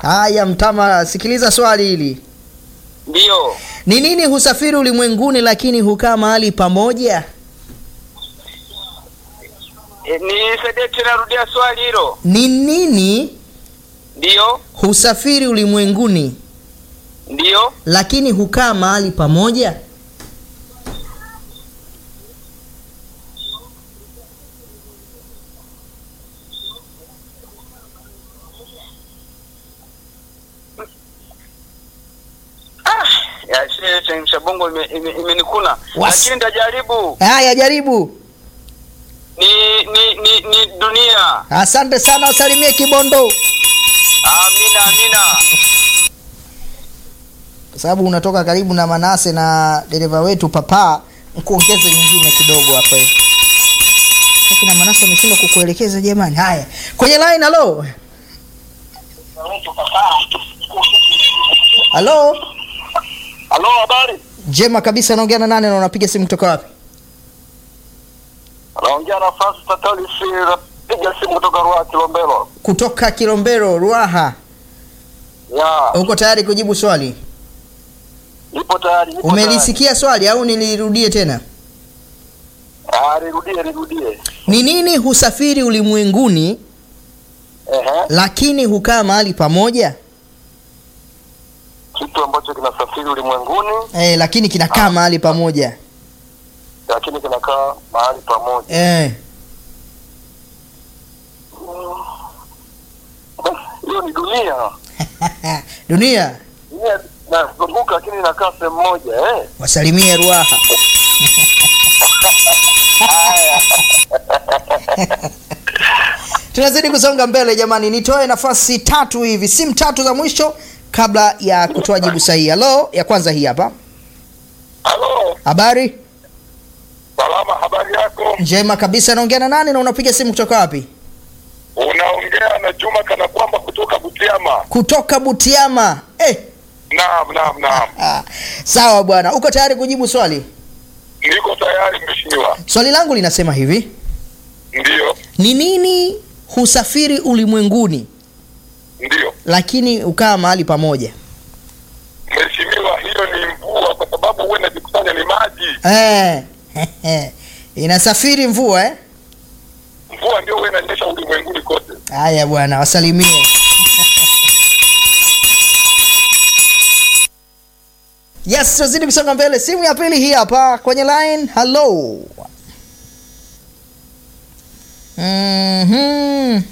Haya Mtama, sikiliza swali hili. Ndio. Ni nini husafiri ulimwenguni lakini hukaa mahali pamoja? E, nisaidie tena, rudia swali hilo. Ni nini Ndio. husafiri ulimwenguni Ndio. lakini hukaa mahali pamoja? Ah, ya shehe chemsha bongo imenikuna ime, imenikuna. Was- lakini nitajaribu. Haya, jaribu. Ni ni ni, ni dunia. Asante sana, usalimie Kibondo, Amina, amina. kwa sababu unatoka karibu na Manase na dereva wetu Papa, nkuongeze nyingine kidogo hapo hivi. Lakini na Manase ameshindwa kukuelekeza jamani. Haya, kwenye line, halo halo, Halo, habari? jema kabisa. Naongea na nani na unapiga simu kutoka wapi? Naongea na Francis Tatalis, napiga simu kutoka Ruaha Kilombero. Kutoka Kilombero, Ruaha. Ya, Uko tayari kujibu swali? nipo tayari. nipo Umelisikia swali au nilirudie tena? tayari. Ah, nirudie, nirudie. Ni nini husafiri ulimwenguni Ehe. lakini hukaa mahali pamoja? Kitu ambacho kinasafiri ulimwenguni Eh, lakini kinakaa mahali pamoja. lakini kinakaa mahali pamoja. Eh, Hiyo ni dunia. dunia Dunia nazunguka lakini inakaa sehemu moja eh. wasalimie Ruaha. Tunazidi kusonga mbele jamani, nitoe nafasi tatu hivi, simu tatu za mwisho kabla ya kutoa jibu sahihi. Halo, ya kwanza hii hapa. Halo, Habari salama, habari yako? njema kabisa. Naongea na nani na unapiga simu kutoka wapi? Unaongea na Juma kana kwamba kutoka Butiama. Kutoka Butiama. Eh, Naam, naam, naam. ah, sawa bwana, uko tayari kujibu swali? Niko tayari mheshimiwa. Swali langu linasema hivi: Ndio, ni nini husafiri ulimwenguni ndio. lakini hukaa mahali pamoja? Mheshimiwa, hiyo ni mvua kwa sababu huwa inajikusanya ni maji. Eh, inasafiri mvua eh? Mvua ndio huwa inanyesha ulimwenguni kote. Haya bwana, wasalimie. Yes, tunazidi kusonga mbele. Simu ya pili hii hapa kwenye line. Hello. Mhm.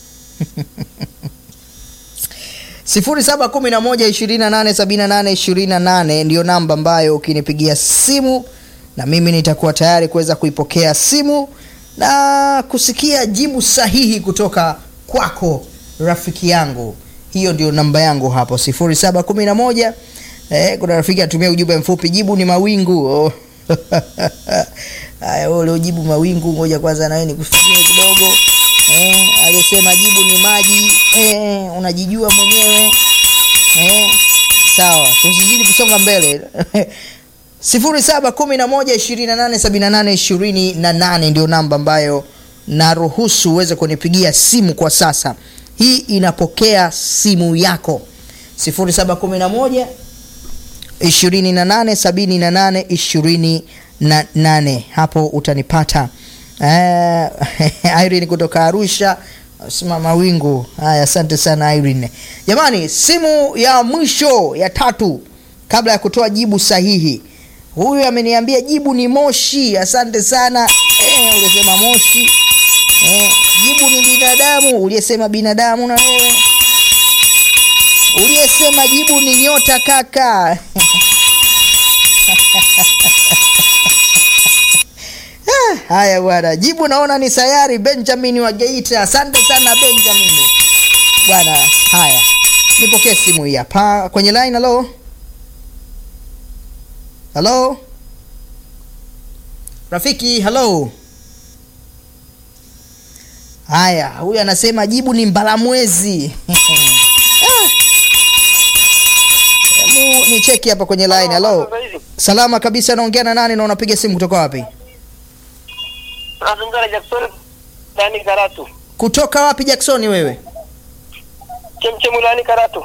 sifuri saba kumi na moja ishirini na nane sabini na nane ishirini na nane ndiyo namba ambayo ukinipigia simu na mimi nitakuwa tayari kuweza kuipokea simu na kusikia jibu sahihi kutoka kwako rafiki yangu hiyo ndio namba yangu hapo sifuri saba kumi na moja eh, kuna rafiki atumia ujumbe mfupi jibu ni mawingu oh. haya wewe uliojibu mawingu ngoja kwanza nawe nikufikirie kidogo eh, aliyesema jibu ni maji eh, unajijua mwenyewe eh, sawa tusizidi kusonga mbele sifuri saba kumi na moja ishirini na nane sabini na nane ishirini na nane ndio namba ambayo naruhusu uweze kunipigia simu kwa sasa hii inapokea simu yako sifuri saba kumi na moja ishirini na nane sabini na nane ishirini na nane hapo utanipata eh, Irene kutoka Arusha sema mawingu haya asante sana Irene jamani simu ya mwisho ya tatu kabla ya kutoa jibu sahihi huyu ameniambia jibu ni moshi asante sana eh, ulisema moshi eh, jibu ni binadamu uliyesema binadamu na wewe uliyesema jibu ni nyota kaka Ah, haya bwana jibu naona ni sayari benjamin wa geita asante sana benjamin bwana haya nipokee simu hii hapa kwenye line halo halo rafiki halo haya huyu anasema jibu ni mbalamwezi Ah. Hebu ni cheki hapa kwenye line halo salama kabisa naongea na nani na unapiga simu kutoka wapi Nazungumza na Jackson Dani Karatu. kutoka wapi jacksoni wewe Chemchemu Lani Karatu.